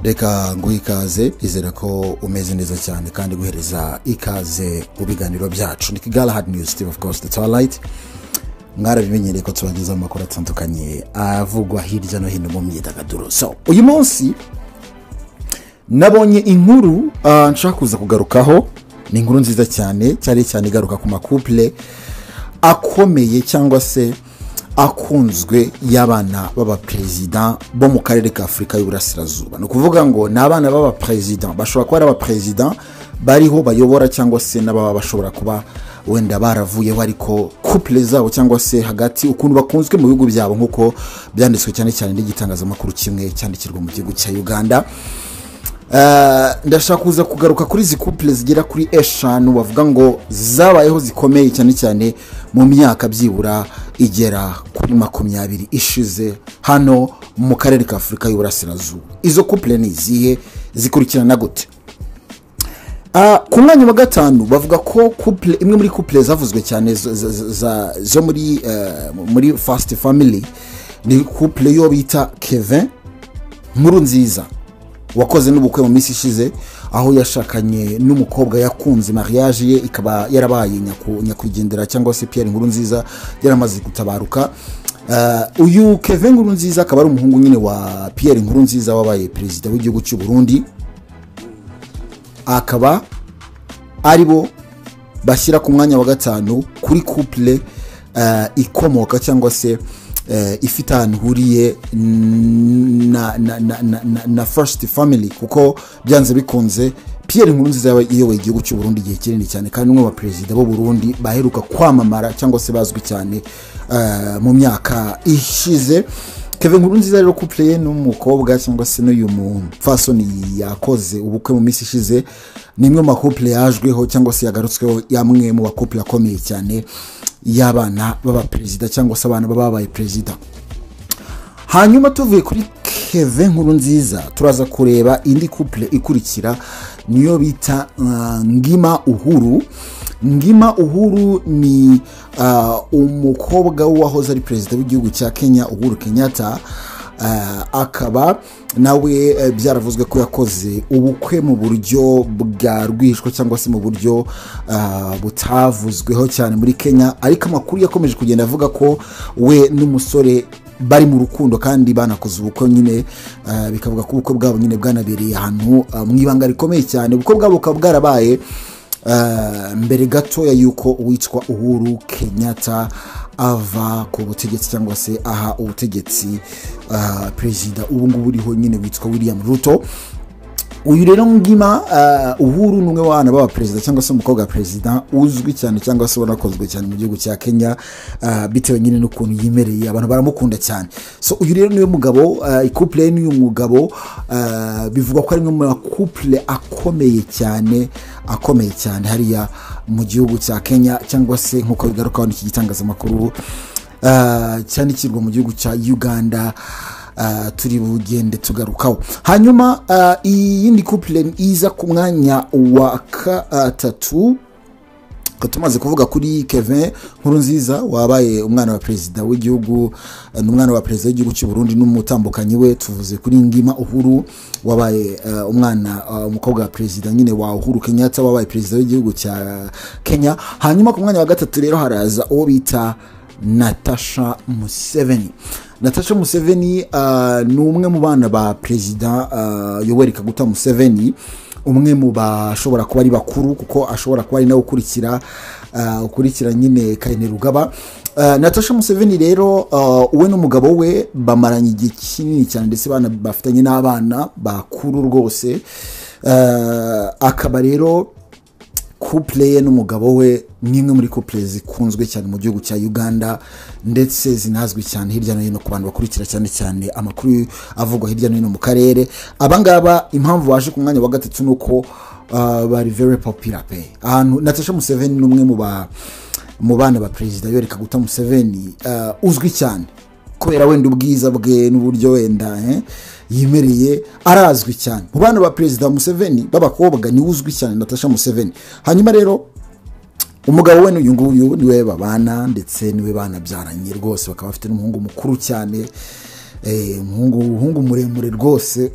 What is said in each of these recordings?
reka nguhe ikaze izere ko umeze neza cyane kandi guhereza ikaze mu biganiro byacu ni kigali hadi niyuzi tivi ofu kosite tuwarayiti mwarabimenyereye ko tubagezaho amakuru atandukanye avugwa hirya no hino mu myidagaduro so uyu munsi nabonye inkuru ah, nshaka kuza kugarukaho ni inkuru nziza cyane cyane cyane igaruka ku makupure akomeye cyangwa se akunzwe y'abana b'abaperezida bo mu karere ka afurika y'uburasirazuba ni ukuvuga ngo ni abana b'abaperezida bashobora kuba ari abaperezida bariho bayobora cyangwa se n'ababa bashobora kuba wenda baravuyeho ariko kupure zabo cyangwa se hagati ukuntu bakunzwe mu bihugu byabo nk'uko byanditswe cyane cyane n'igitangazamakuru kimwe cyandikirwa mu gihugu cya uganda Eh, ndashaka kuza kugaruka kuri izi kupure zigera kuri eshanu bavuga ngo zabayeho zikomeye cyane cyane mu myaka byibura igera kuri makumyabiri ishize hano mu karere ka afurika y'uburasirazuba izo kupure ni izihe zikurikirana gute Ah, ku mwanya wa gatanu bavuga ko couple- imwe muri couple zavuzwe cyane zo- zo- zo- za- zo muri eh, muri fast family ni couple yo bita kevin nkuru nziza wakoze n'ubukwe mu minsi ishize aho yashakanye n'umukobwa yakunze mariage ye ikaba yarabaye nyaku- nyakwigendera cyangwa se pierre nkuru nziza yaramaze gutabaruka Eh, uyu kevin nkuru nziza akaba ari umuhungu nyine wa pierre nkuru nziza wabaye perezida w'igihugu cy'u burundi akaba ari bo bashyira ku mwanya wa gatanu kuri couple eh, ikomoka cyangwa se eh, ifite ahantu ihuriye na, na, na, na, na, na first family kuko byanze bikunze pierre nkurunziza yaba iyoboye igihugu cy'u burundi igihe kinini cyane kandi umwe mu baperezida b'u burundi baheruka kwamamara cyangwa se bazwi cyane eh, mu myaka ishize kevin nkurunziza rero couple ye n'umukobwa cyangwa se n'uyu mupfasoni yakoze ubukwe mu minsi ishize ni imwe mu makupule yajweho cyangwa se yagarutsweho yamwe mu bakupule akomeye cyane y'abana b'abaperezida cyangwa se abana b'ababaye perezida hanyuma tuvuye kuri keve nkuru nziza turaza kureba indi couple ikurikira niyo bita uh, ngima uhuru ngima uhuru ni uh, umukobwa w'uwahoze ari perezida w'igihugu cya kenya uhuru kenyatta uh, akaba nawe eh, byaravuzwe ko yakoze ubukwe mu buryo bwa rwishwa cyangwa se mu buryo uh, butavuzweho cyane muri kenya ariko amakuru yakomeje kugenda avuga ko we n'umusore bari mu rukundo kandi banakoze ubukwe nyine eh, bikavuga ko ubukwe bwabo nyine bwanabereye ahantu eh, mu ibanga rikomeye cyane ubukwe bwabo bukaba bwarabaye eh, mbere gatoya y'uko uwitwa uhuru kenyatta ava ku butegetsi cyangwa se aha ubutegetsi eh, perezida ubu ngubu uriho nyine witwa william ruto uyu rero ngima uh, uhuru ni umwe w'abana b'abaperezida cyangwa se umukobwa wa perezida uzwi cyane cyangwa se wanakozwe cyane mu gihugu cya kenya uh, bitewe nyine n'ukuntu yimereye abantu baramukunda cyane so uyu rero niwe mugabo uh, ikupure n'uyu mugabo uh, bivugwa ko ari imwe mu makupure akomeye cyane akomeye cyane hariya mu gihugu cya kenya cyangwa se nk'uko bigarukaho n'iki gitangazamakuru uh, cyandikirwa mu gihugu cya uganda uh, turi bugende tugarukaho hanyuma uh, iyindi couple iza ku mwanya wa gatatu Ko tumaze kuvuga kuri kevin nkurunziza wabaye umwana wa perezida w'igihugu eh, ni umwana wa perezida w'igihugu cy'u burundi n'umutambukanyi we tuvuze kuri ngima uhuru wabaye eh, umwana eh, umukobwa wa perezida nyine wa uhuru kenyatta wabaye perezida w'igihugu cya kenya hanyuma ku mwanya wa gatatu rero haraza uwo bita natasha museveni natasha museveni uh, ni umwe mu bana ba perezida uh, yoweri kaguta museveni umwe mu bashobora kuba ari bakuru kuko ashobora kuba ari nawe ukurikira uh, ukurikira nyine kaine rugaba Uh, natasha museveni rero uh, we n'umugabo we bamaranye igihe kinini cyane ndetse bana- bafitanye n'abana bakuru rwose uh, akaba rero couple ye n'umugabo we ni imwe muri couple zikunzwe cyane mu gihugu cya uganda ndetse zinazwi cyane hirya no hino ku bantu bakurikira cyane cyane amakuru avugwa hirya no hino mu karere abangaba impamvu baje ku mwanya wa gatatu ni uko uh, bari very popular pe ahantu natasha museveni ni umwe mu ba mu bana ba perezida yoweri kaguta museveni uh, uzwi cyane kubera wenda ubwiza bwe n'uburyo wenda eh, yimereye arazwi cyane mu bana ba perezida museveni b'abakobwa niwe uzwi cyane natasha museveni hanyuma rero umugabo we n'uyu nguyu niwe babana ndetse niwe banabyaranye rwose bakaba bafite n'umuhungu mukuru cyane umuhungu umuhungu muremure rwose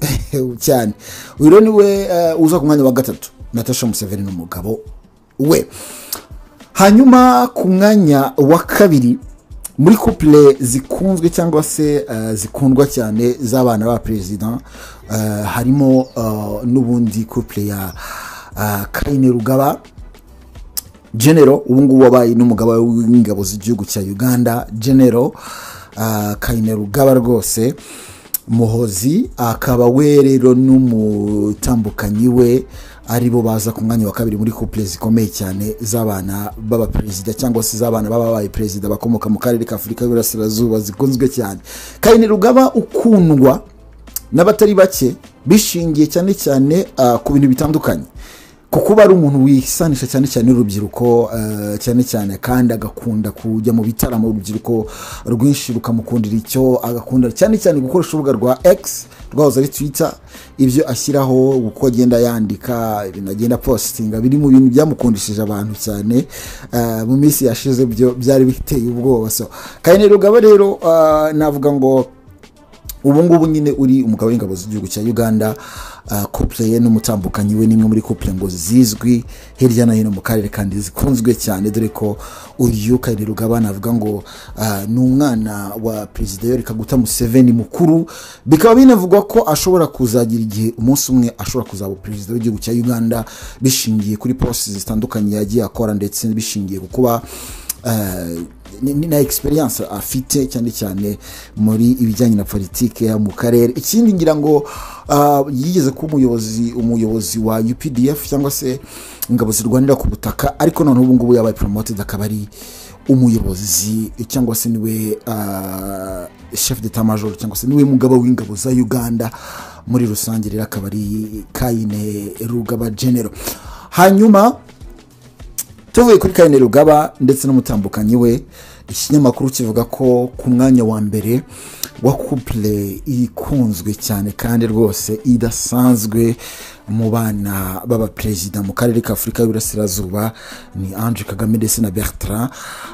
cyane uyu rero niwe eh, uza ku mwanya wa gatatu natasha museveni n'umugabo we hanyuma ku mwanya wa kabiri muri couple zikunzwe cyangwa se eh, zikundwa cyane z'abana ba perezida eh, harimo eh, n'ubundi couple ya eh, kayine rugaba genero ubu ngubu wabaye n'umugaba w'ingabo z'igihugu cya uganda genero ah, kayine rugaba rwose muhozi akaba we rero n'umutambukanyi we aribo baza ku mwanya wa kabiri muri couple zikomeye cyane z'abana b'abaperezida cyangwa se z'abana b'ababaye perezida bakomoka mu karere ka afurika y'uburasirazuba zikunzwe cyane kayine rugaba ukundwa n'abatari bake bishingiye cyane cyane ah, ku bintu bitandukanye ku kuba ari umuntu wisanisha cyane cyane n'urubyiruko eh, cyane cyane kandi agakunda kujya mu bitaramo urubyiruko rwinshi rukamukundira icyo agakunda cyane cyane gukoresha urubuga rwa x rwahoze ari twitter ibyo ashyiraho uko agenda yandika ibintu agenda positinga biri mu bintu byamukundishije abantu cyane eh, mu minsi yashize byo byari biteye ubwoba so kayine rugaba rero ah, navuga ngo ubu ngubu nyine uri umugabo w'ingabo z'igihugu cya uganda uh, couple ye n'umutambukanyi we nimwe muri couple ngo zizwi hirya no hino mu karere kandi zikunzwe cyane dore ko uyu kayire rugaba navuga ngo uh, ni umwana wa perezida yoweri kaguta museveni mukuru bikaba binavugwa ko ashobora kuzagira igihe umunsi umwe ashobora kuzaba perezida w'igihugu cya uganda bishingiye kuri posi zitandukanye yagiye akora ndetse bishingiye ku kuba eh, ni- ni- na experience afite cyane cyane muri ibijyanye na politiki ya mu karere ikindi ngira ngo ah, yigeze kuba umuyobozi umuyobozi wa updf cyangwa se ingabo zirwanira ku butaka ariko noneho ubu ngubu yabaye promoted akaba ari umuyobozi cyangwa se niwe ah, chef d'état major cyangwa se niwe mugaba w'ingabo za uganda muri rusange rero akaba ari kayine rugaba genero hanyuma tuvuye kuri karine rugaba ndetse n'umutambukanyi we ikinyamakuru kivuga ko ku mwanya wa mbere wa couple ikunzwe cyane kandi rwose idasanzwe mu bana b'abaperezida mu karere ka afurika y'uburasirazuba ni ange kagame ndetse na bertrand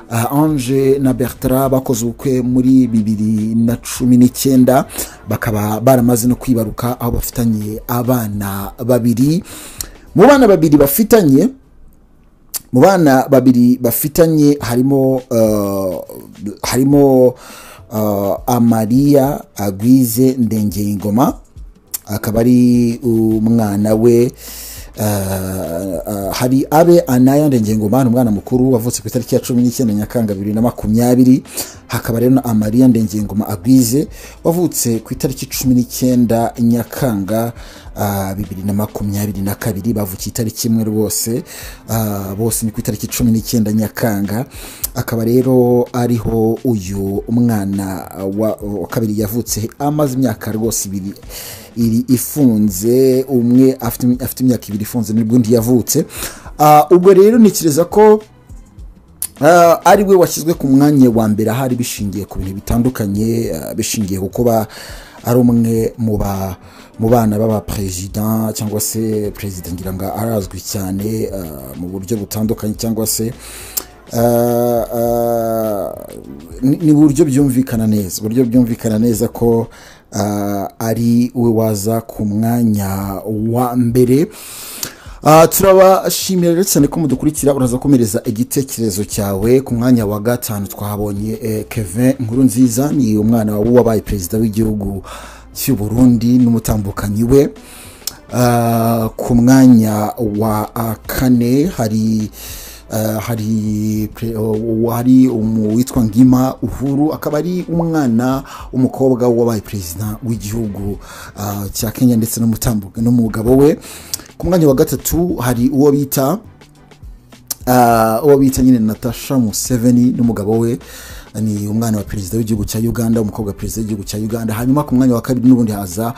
Ah, ange na bertrand bakoze ubukwe muri bibiri na cumi n'icyenda bakaba baramaze no kwibaruka aho bafitanye abana babiri mu bana babiri bafitanye mu bana babiri bafitanye harimo uh, harimo uh, amariya agwize ndengeyingoma akaba ari umwana we uh, uh, hari abe anaya ndengeyingoma ni umwana mukuru wavutse ku itariki ya cumi n'icyenda nyakanga bibiri na makumyabiri hakaba rero na amariya ndengeyingoma agwize wavutse ku itariki cumi n'icyenda nyakanga ah, bibiri na makumyabiri na kabiri bavukiye itariki imwe rwose ah, bose ni ku itariki cumi n'icyenda nyakanga akaba rero ariho uyu mwana wa wa kabiri yavutse amaze imyaka rwose ibiri iri ifunze umwe afite afite imyaka ibiri ifunze nibwo undi yavutse Ah, ubwo rero ntekereza ko Ah, ari we washyizwe ku mwanya wa mbere ahari bishingiye ku bintu bitandukanye ah, bishingiye ku kuba ari umwe mu ba- mu bana b'abaperezida cyangwa se perezida ngira ngo arazwi cyane ah, mu buryo butandukanye cyangwa se ah, ah, ni ni uburyo byumvikana neza uburyo byumvikana neza ko ah, ari we waza ku mwanya wa mbere Ah, turabashimira rero cyane ko mudukurikira uraza komereza igitekerezo cyawe ku mwanya wa gatanu twahabonye eh, kevin nkuru nziza ni umwana w'uwabaye perezida w'igihugu cy'u burundi n'umutambukanyi we Ah, ku mwanya wa ah, kane hari ah, hari pre- oh, hari umu- witwa ngima uhuru akaba ari umwana w'umukobwa wabaye perezida w'igihugu ah, cya kenya ndetse n'umutambuka- n'umugabo we ku mwanya wa gatatu hari uwo bita Ah, uwo bita nyine natasha museveni n'umugabo we ni umwana wa perezida w'igihugu cya uganda umukobwa wa perezida w'igihugu cya uganda hanyuma ku mwanya wa kabiri n'ubundi haza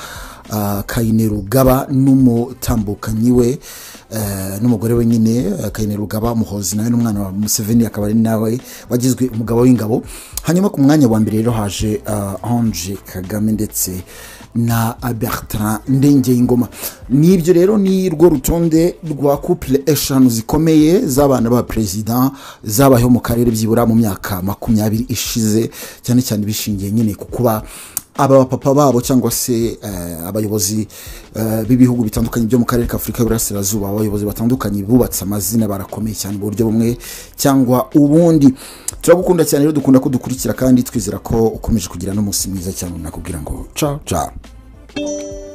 ah, kayine rugaba n'umutambukanyi we eh, n'umugore we nyine eh, kayine rugaba muhozi nawe n'umwana wa museveni akaba ari nawe wagizwe umugabo w'ingabo hanyuma ku mwanya wa mbere rero haje ah, ange kagame ndetse na bertrand ndengeyingoma nibyo rero ni rwo rutonde rwa couple eshanu zikomeye z'abana ba perezida zabayeho mu karere byibura mu myaka makumyabiri ishize cyane cyane bishingiye nyine ku kuba aba bapapa babo cyangwa se eh, abayobozi eh, b'ibihugu bitandukanye byo mu karere ka afurika y'uburasirazuba abayobozi batandukanye bubatse amazina barakomeye cyane mu buryo bumwe cyangwa ubundi turagukunda cyane rero dukunda ko dukurikira kandi twizera ko ukomeje kugira n'umunsi mwiza cyane nakubwira ngo ciao ciao